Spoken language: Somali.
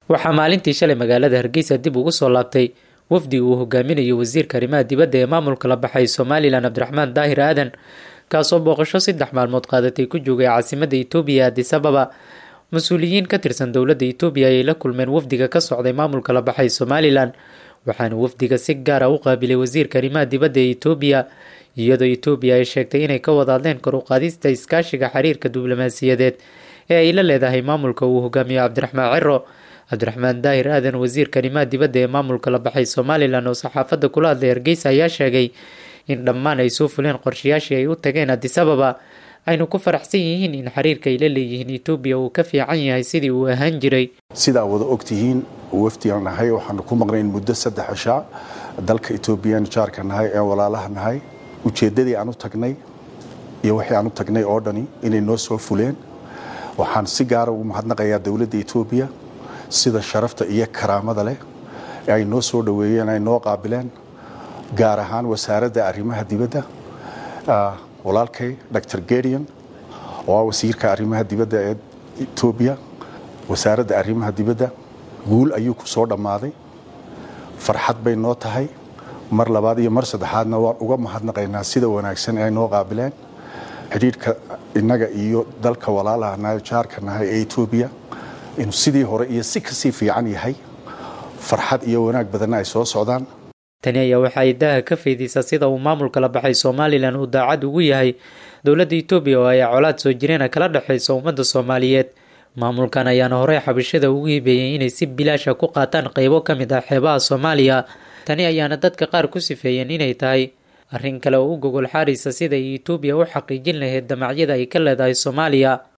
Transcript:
waxaa maalintii shalay magaalada hargeysa dib ugu soo laabtay wafdi uu hogaaminayo wasiirka arrimaha dibadda ee maamulka la baxay somalilan cabdiraxmaan daahir aadan kaasoo booqasho saddex maalmood qaadatay ku joogay caasimada etoobiya addis ababa mas-uuliyiin ka tirsan dowladda etoobiya ayay la kulmeen wafdiga ka socday maamulka la baxay somalilan waxaana wafdiga si gaara u qaabilay wasiirka arrimaha dibadda ee etoobiya iyadoo etoobiya ay sheegtay inay ka wada hadleen kor u qaadista iskaashiga xiriirka diblomaasiyadeed ee ay la leedahay maamulka uu hogaamiyo cabdiraxmaan ciro cabdiraxmaan daahir aadan wasiirka arrimaha dibadda ee maamulka la baxay somalilan oo saxaafadda kula hadlay hargeysa ayaa sheegay in dhammaan ay soo fuleen qorshayaashii ay u tageen addis ababa aynu ku faraxsan yihiin in xiriirka ay la leeyihiin etoobiya uu ka fiican yahay sidii uu ahaan jiray sidaa wada ogtihiin wafdigan nahay waxaanu ku maqnayn muddo saddex cishaa dalka etoobiyan jaarka nahay ee walaalaha nahay ujeeddadii aan u tagnay iyo wixii aan u tagnay oo dhani inay noo soo fuleen waxaan si gaara ugu mahadnaqayaa dowladda etoobiya sida sharafta iyo karaamada leh ee ay noo soo dhoweeyeen ay noo qaabileen gaar ahaan wasaaradda arrimaha dibadda walaalkay dor gedian oo ah wasiirka arrimaha dibadda ee etoobiya wasaaradda arrimaha dibadda guul ayuu ku soo dhammaaday farxad bay noo tahay mar labaad iyo mar saddexaadna waan uga mahadnaqaynaa sida wanaagsan ee ay noo qaabileen xidhiidhka innaga iyo dalka walaalaha nahay jaarka nahay ee etoobiya inuu sidii hore iyo si kasii fiican yahay farxad iyo wanaag badanna ay soo socdaan tani ayaa waxa ay daaha ka faydaysaa sida uu maamulka la baxay somalilan uu daacad ugu yahay dowladda etoobiya oo ay colaad soo jireena kala dhexayso ummadda soomaaliyeed maamulkan ayaana horey xabashada ugu hibeeyey inay si bilaasha ku qaataan qeybo ka mid ah xeebaha soomaaliya tani ayaana dadka qaar ku sifeeyeen inay tahay arrin kale oo u gogol xaaraysa sida ay etoobiya u xaqiijin lahayd damacyada ay ka leedahay soomaaliya